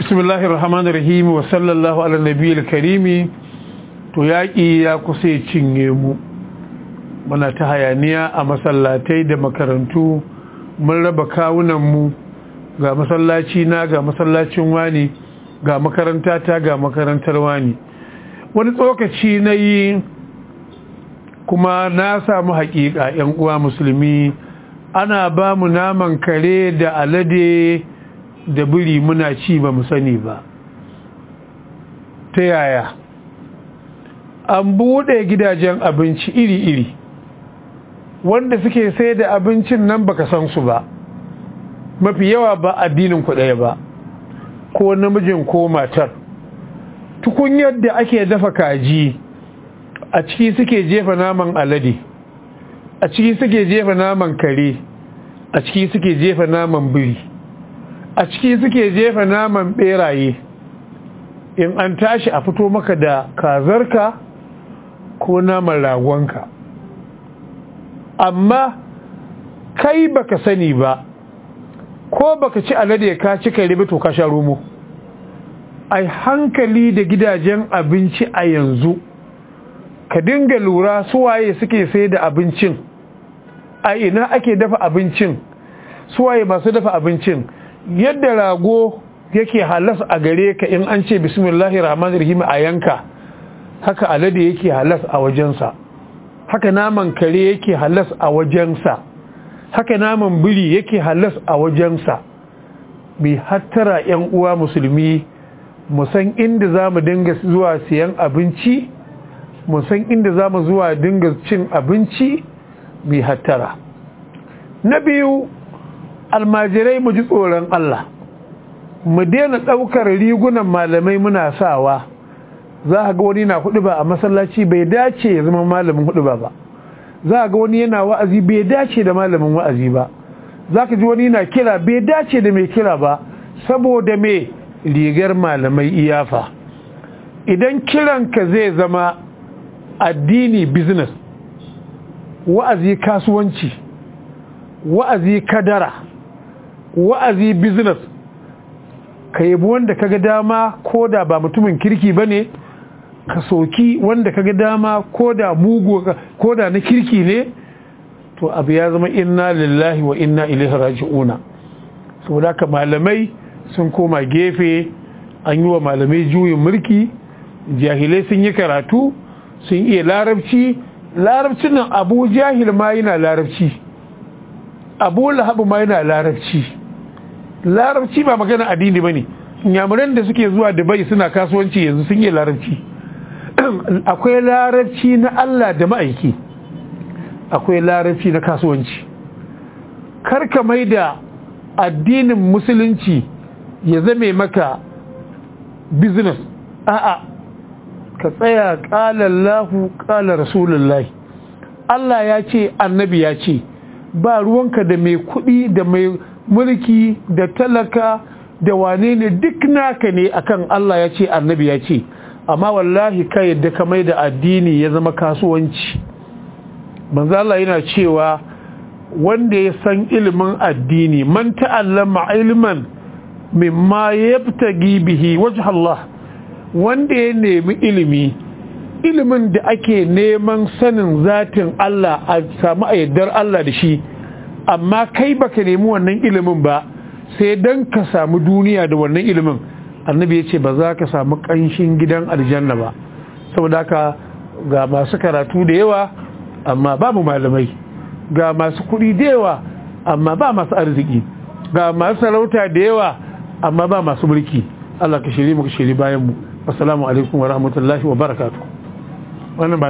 bismillahir rahmanir rahim wa sallallahu ala nabiyil karimi to yaƙi ya kusa ya cinye mu muna ta hayaniya a masallatai da makarantu mun raba kawunan mu ga masallaci na ga masallacin wani ga makaranta ta ga makarantar wani wani tsokaci na yi kuma na samu haƙiƙa 'yan uwa musulmi ana ba mu naman kare da alade da biri muna ci ba mu sani ba ta yaya an buɗe gidajen abinci iri-iri wanda suke sai da abincin nan baka san su ba mafi yawa ba addinin ɗaya ba ko namijin ko matar tukunyar da ake dafa kaji a ciki suke jefa naman alade a ciki suke jefa naman kare a ciki suke jefa naman biri a ciki suke jefa naman beraye in an tashi a fito maka da kazarka ko naman ragonka amma kai baka sani ba ko baka ci alade ka ci kare ba to ka sha romo ai hankali da gidajen abinci a yanzu ka dinga lura suwaye suke sai da abincin a ina ake dafa abincin suwaye masu dafa abincin yadda rago yake halas a gare ka in an ce bismillahir rahmanir rahim a yanka haka alade yake halas a wajensa haka naman kare yake halas a wajensa haka naman biri yake halas a wajensa bi hattara yan uwa musulmi mu san inda za mu dinga zuwa siyan abinci mu san inda za mu zuwa dinga cin abinci bi hattara na biyu almajirai mu ji tsoron Allah mu daina ɗaukar rigunan malamai muna sawa za a ga wani na hudu ba a masallaci bai dace ya zama malamin hudu ba ba za a ga wani yana wa'azi bai dace da malamin wa'azi ba za ka ji wani na kira bai dace da mai kira ba saboda mai rigar malamai iyafa idan kiranka zai zama addini business wa'azi kasuwanci wa'azi kadara wa'azi business ka yabi wanda kaga dama ko da ba mutumin kirki ba ne ka soki wanda kaga dama ko da mugu ko da na kirki ne to abu ya zama inna lillahi wa inna ilaihi raji'una saboda ka malamai sun koma gefe an yi wa malamai juyin mulki jahilai sun yi karatu sun iya larabci larabcin nan abu jahil ma yana larabci abu lahabu ma yana larabci larabci ba magana addini ba ne yamuran da suke zuwa dubai suna kasuwanci yanzu sun yi larabci akwai larabci na allah da ma'aiki akwai larabci na kasuwanci karka mai da addinin musulunci ya zame maka business a'a ka tsaya ƙalallahu ƙalar rasulullahi Allah ya ce annabi ya ce ba ruwanka da mai kuɗi da mai mulki da talaka da wane ne duk naka ne akan Allah ya ce annabi ya ce amma wallahi ka yadda ka mai da addini ya zama kasuwanci manzo Allah yana cewa wanda ya san ilimin addini man ta'allama ilman mimma yabtagi bihi wajh Allah wanda ya nemi ilimi ilimin da ake neman sanin zatin Allah a samu ayyadar Allah da shi amma kai baka nemi wannan ilimin ba sai dan ka samu duniya da wannan ilimin annabi ya ce ba za ka samu ƙanshin gidan aljanna ba saboda haka ga masu karatu da yawa amma babu malamai ga masu kuɗi da yawa amma ba masu arziki ga masu sarauta da yawa amma ba masu mulki Allah ka shiri mu ka shiri bayan mu assalamu alaikum wa rahmatullahi wa barakatuh wannan